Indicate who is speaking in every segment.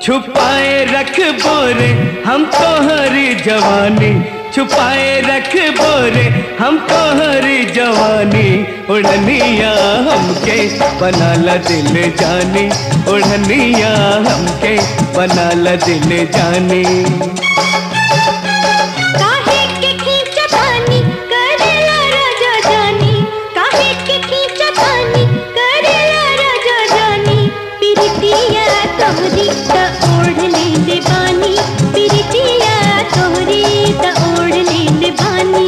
Speaker 1: छुपाए रख बोरे हम तो हरी जवानी छुपाए रख बोरे हम तो हरी जवानी उड़निया हमके बनाला दिल जानी उड़निया हमके बनाला दिल जानी
Speaker 2: काहे के खींचतानी करेला राजा जानी काहे के खींचतानी करेला राजा जानी पिरतिया तोहरी त ओढ़ लेले बानी पिरतिया तोहरी त ओढ़ लेले बानी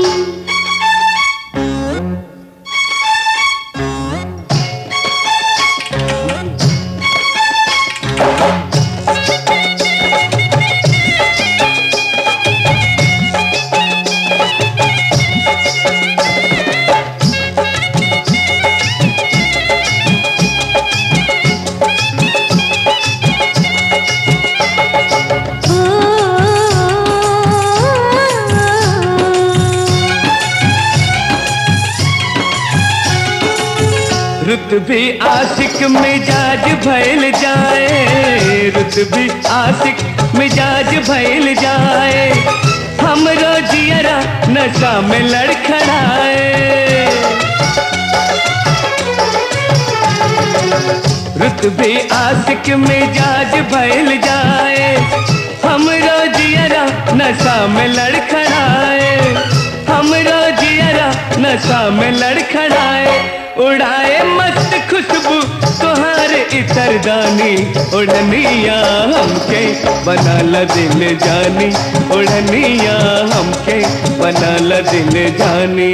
Speaker 1: रुत भी आशिक मिजाज भैल जाए रुत भी आशिक मिजाज भैल जाए हम रोजियरा नशा में लड़खड़ाए रुत भी आशिक मिजाज भैल जाए हम रोजियरा नशा में लड़खड़ाए हम रोजियरा नशा में लड़खड़ाए उड़ाए मस्त खुशबू तुहार इतरदानी उड़निया हमके बनाला दिल जानी उड़निया हमके बनाला दिल जानी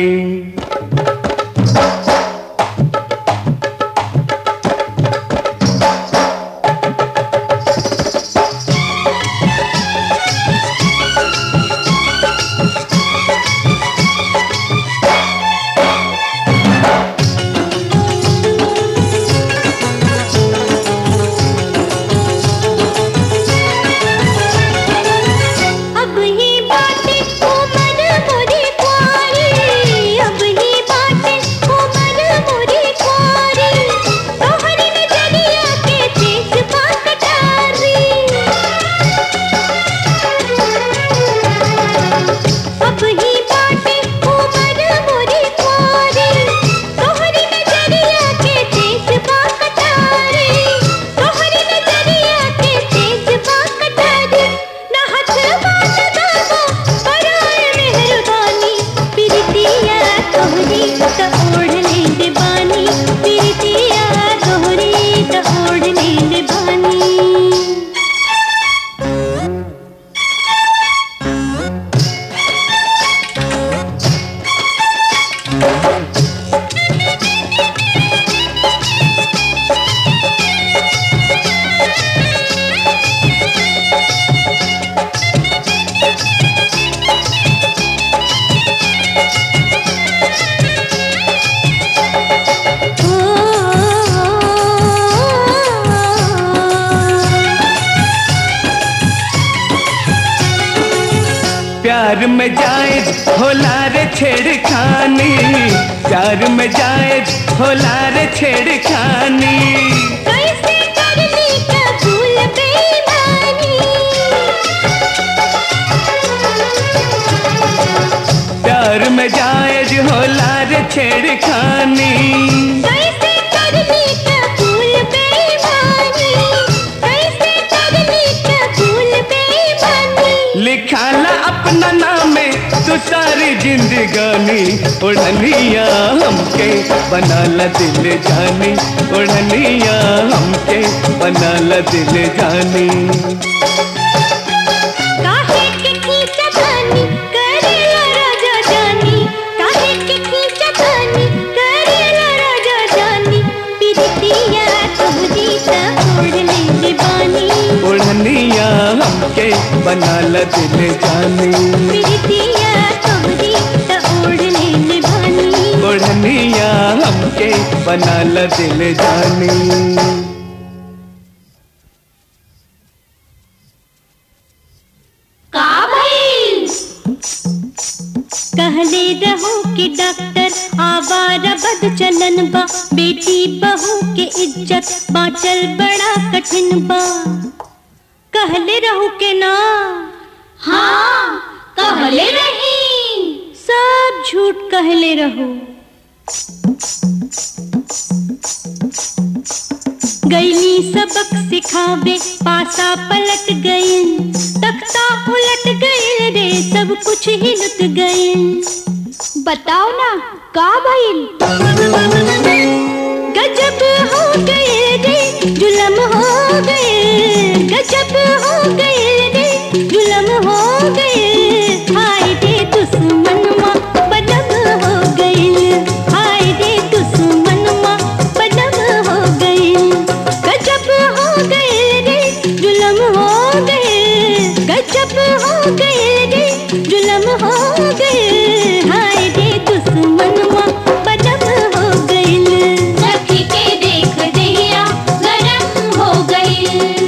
Speaker 2: अब ही बातें उमर मोरी कुंवारी अब ही बातें उमर मोरी कुंवारी तोहरी नजरिया के चीज कटारी अब ही बातें उमर मोरी कुंवारी तोहरी नजरिया के चीज कटारी तोहरी नजरिया के चीज कटारी ना हाथ बात दाबो पराए मेहरबानी प्रीतिया तोहरी त ओढ़ लेंदे बानी प्रीतिया तोहरी त ओढ़ लेंदे बानी
Speaker 1: प्यार में जाए होला रे छेड़खानी प्यार में जाए होला रे छेड़खानी
Speaker 2: कैसे कर ली कबूल बेईमानी
Speaker 1: प्यार में जाए होला रे छेड़खानी
Speaker 2: कैसे कर ली कबूल बेईमानी कैसे कर ली कबूल बेईमानी
Speaker 1: लिखाला अपना नाम तू सारी जिंदगानी उड़निया हमके बनाला दिल जानी उड़निया हमके बनाला दिल जानी
Speaker 2: काहे के खींचतानी करेला राजा जानी काहे के खींचतानी करेला राजा जानी पिरतिया तोहरी त ओढ़ लेले बानी
Speaker 1: उड़निया हमके बनाला दिल जानी
Speaker 2: प्रीतिया तोहरी त ओढ़ लेले बानी
Speaker 1: उड़निया हमके बनाला दिल जानी
Speaker 2: का भइल कहले रहो कि डॉक्टर आवारा बद चलन बा बेटी बहू के इज्जत बाँचल बड़ा कठिन बा कहले रहू के ना
Speaker 3: हाँ कहले रही
Speaker 2: सब झूठ कहले रहू गईली सबक सिखावे पासा पलट गई तख्ता उलट गई रे सब कुछ ही लुट गई
Speaker 3: बताओ ना का भइल
Speaker 2: गजब हो गए रे जुलम हो गए गजब हो गए रे जुलम हो गए हाय रे दुश्मनमा बदम हो गई हाय रे दुश्मनमा बदम हो गई गजब हो गए रे जुलम हो गए गजब हो गए रे जुलम हो गए हाय रे दुश्मनमा बदम हो गई
Speaker 3: रखी के देख दिया गरम हो गई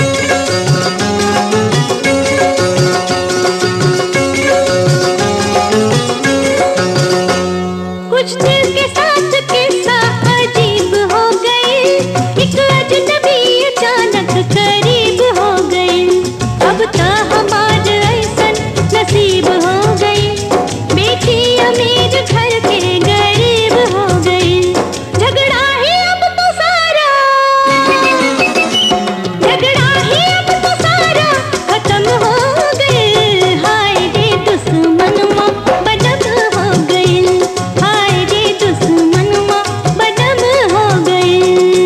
Speaker 2: कुछ दिल के साथ किस्सा अजीब हो गई एक अजनबी अचानक करीब हो गई अब तो हमार ऐसन नसीब हो गई बेटी अमीर घर के गरीब हो गई झगड़ा ही अब तो सारा झगड़ा ही अब तो सारा खत्म हो गए हाय रे दुश्मनमा बदम हो गई हाय रे दुश्मनमा बदम हो गई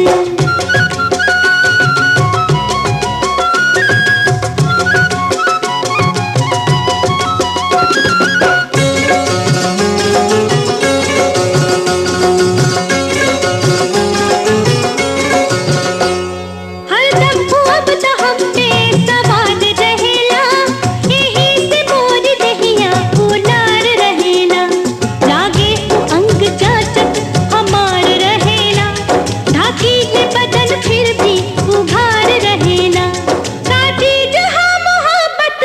Speaker 2: हरदम अब तो हम पे सवार रहेला यही से मोर दहिया उलार रहेला लागे अंग चाचत हमार रहेला ढाकी है बदन फिर भी उघार रहेला काटी जहाँ मोहब्बत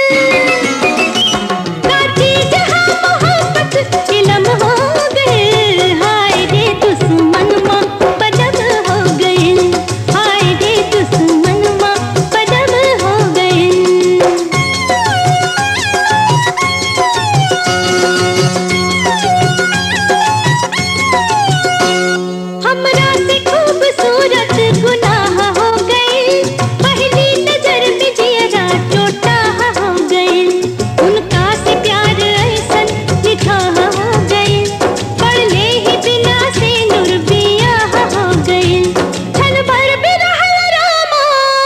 Speaker 2: काटी जहाँ मोहब्बत इलम हो गए हाय रे दुश्मनमा बदम हो गई हाय रे दुश्मनमा बदम हो गई हमरा से खूबसूरत गुनाह हो गई पहली नजर में जियरा टोटा हो गई उनका से प्यार ऐसन निठाह हो गई पढ़ले ही बिना से नूर बिया हो गई छल भर भी रहल रामा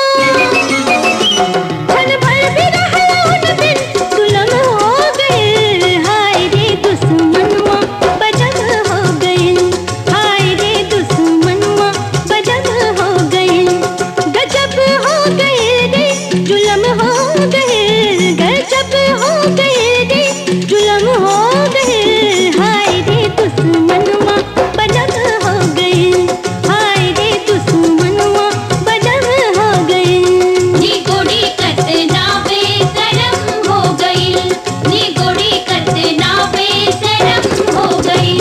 Speaker 2: छल भर भी रहल उन दिन गुलाम हो गए हाय रे दुश्मनमा बदम हो गई हाय रे दुश्मनमा बदम हो गई गजब हो गए रे जुलम हो गए गजब हो गए रे जुलम हो गए हाय रे दुश्मनमा बदम हो गई हाय रे दुश्मनमा बदम हो गई
Speaker 3: नी गोड़ी कतना बेसरम हो गई नी गोड़ी कतना बेसरम हो गई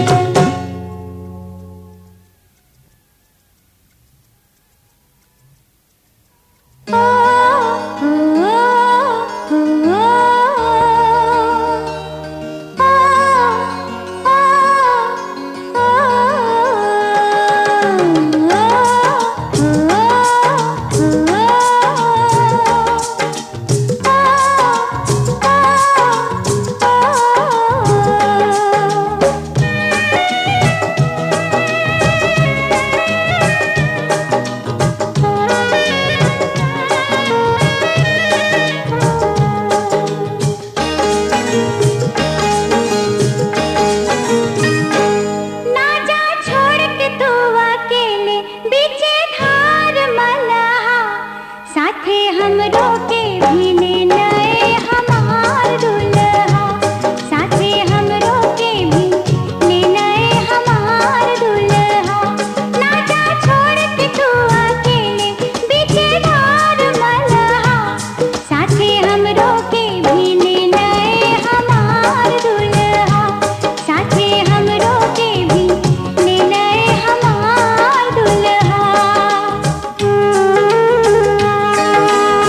Speaker 2: ना जा छोड़ के तू अकेले बीचे धार मलहा साथे हमरो के भी ले नए हमार दुल्हा साथे हमरो के भी ले नए हमार दुल्हा ना जा छोड़ के तू अकेले बीचे धार मलहा साथे हमरो के भी ले नए हमार दुल्हा साथे हमरो के भी ले नए हमार दुल्हा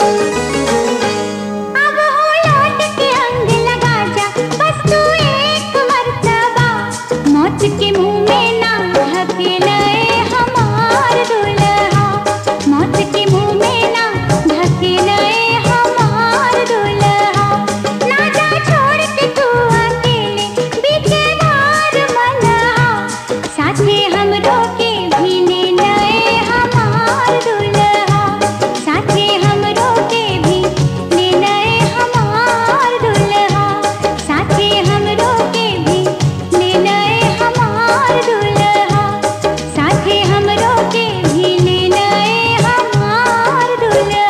Speaker 2: अब हो लौट के अंग लगा जा बस तू एक मर्तबा मौत के मुंह में ना ढकेले हमार दुल्हा मौत के मुंह में ना ढकेले हमार दुल्हा ना जा छोड़ के तू अकेले बीचे धार मल्हा साथे हमरो के भी ले नए हमार दुल्हा साथे हमरो के भी ले नए हमार दुल्हा साथे हमरो के भी ले नए हमार दुल्हा साथे हमरो के भी ले नए हमार दुल्हा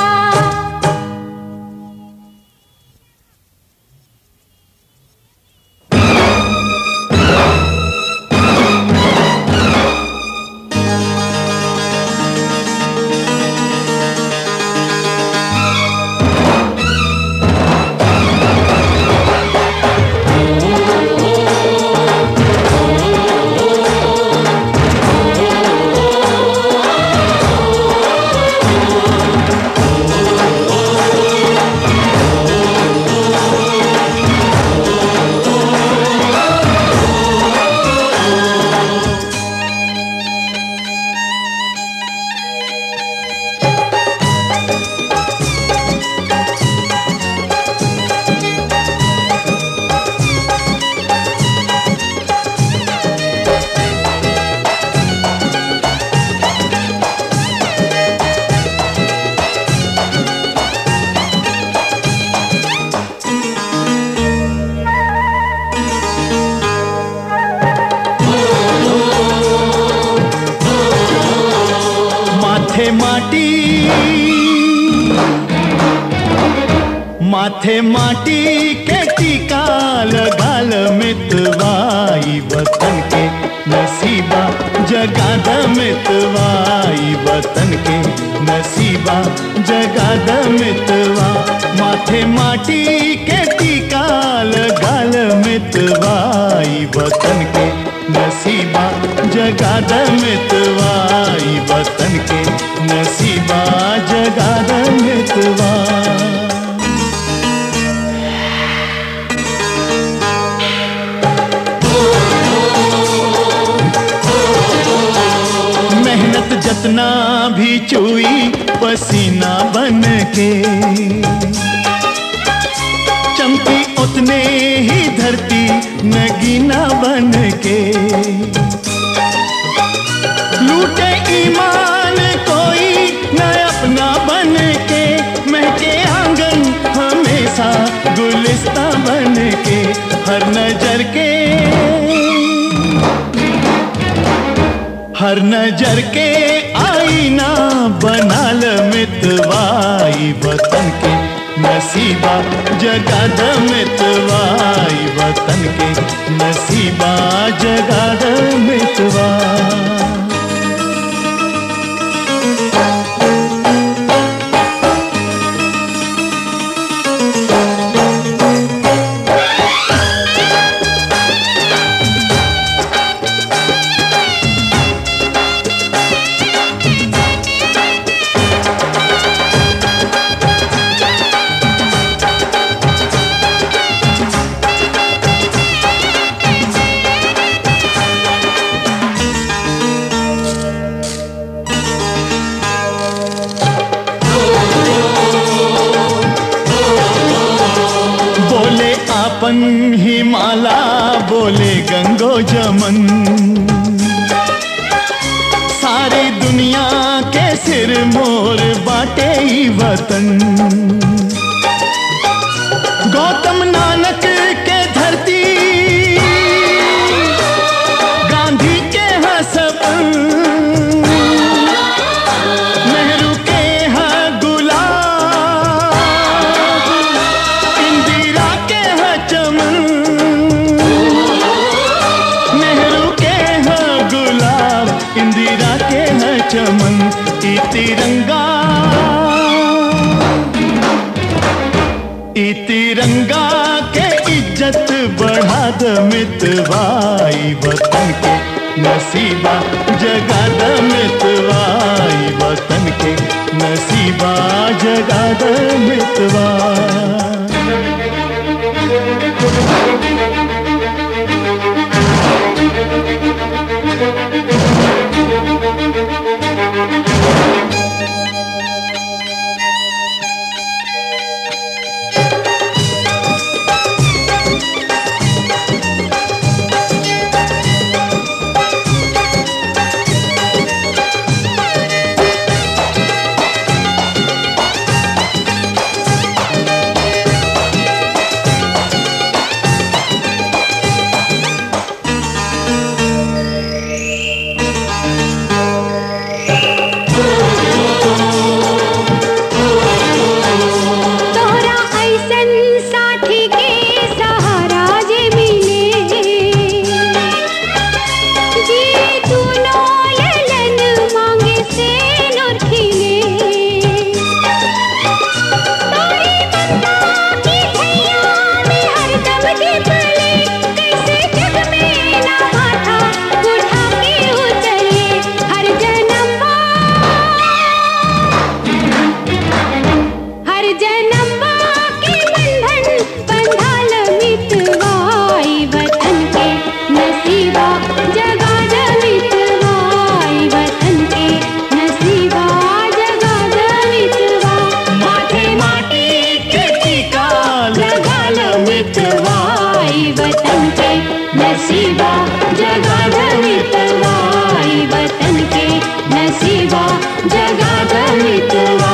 Speaker 1: माथे माटी माथे माटी के टीका लगाल मितवाई वतन के नसीबा जगाद मितवाई वतन के नसीबा जगाद मितवा माथे माटी के टीका लगाल मितवाई वतन के नसीबा जगाद मितवाई वतन के नसीबा जगाद मितवा मेहनत जतना भी चुई पसीना बन के चमकी उतने ही धरती नगीना बन के लूटे ईमान कोई न अपना बन के महके आंगन हमेशा गुलिस्ता बन के हर नजर के हर नजर के आईना बनाल मितवाई वतन के नसीबा जगाद मितवाई वतन के नसीबा जगाद मितवा बोले आपन हिमाला बोले गंगो जमन सारी दुनिया के सिर मोर बाटे ही वतन गौतम नानक के धरती गांधी के हसपन नेहरू के है गुलाब इंदिरा के है चमन नेहरू के है गुलाब इंदिरा के है चमन ई तिरंगा ई तिरंगा के इज्जत बढ़ा द मितवाई वतन के नसीबा जगा द मितवाई वतन के नसीबा जगाद मितवा
Speaker 2: तोहरा ऐसन साथी के सहारा जे मिले जी तूनो ललन मांगे से नूर खिले तोरी ममता की छैया में हरदम दीपले कैसे जग में ना माथा उठा के उतरे हर जन्म हर जन्म के बंधन बंधाल मितवाई वतन के नसीबा जगा मितवाई वतन के नसीबा जगा मितवा
Speaker 1: माथे माटी के टीका लगाल
Speaker 2: मितवाई वतन के नसीबा जगा मितवाई वतन के नसीबा जगा मितवा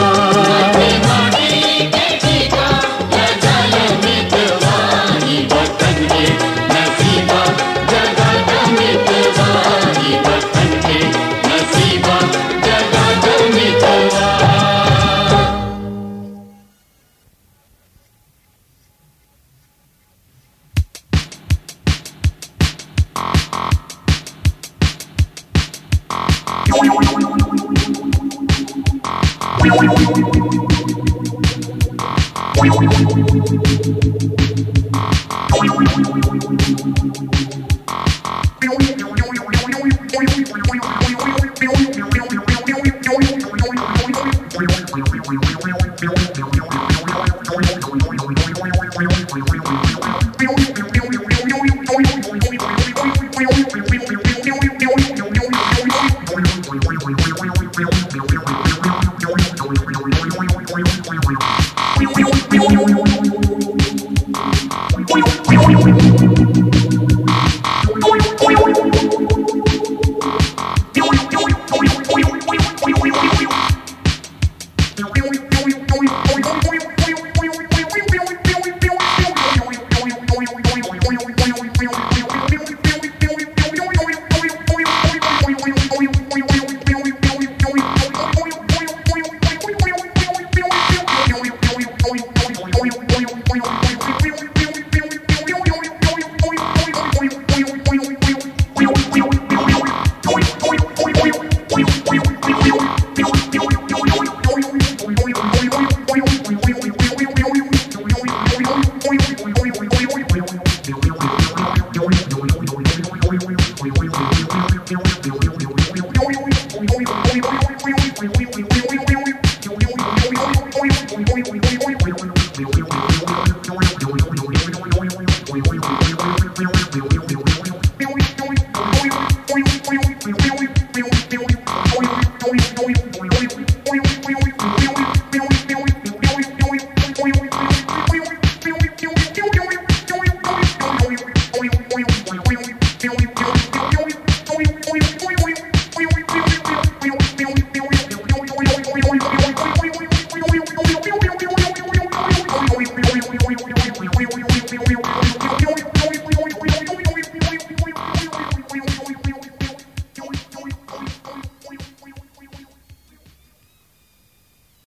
Speaker 4: Thank you.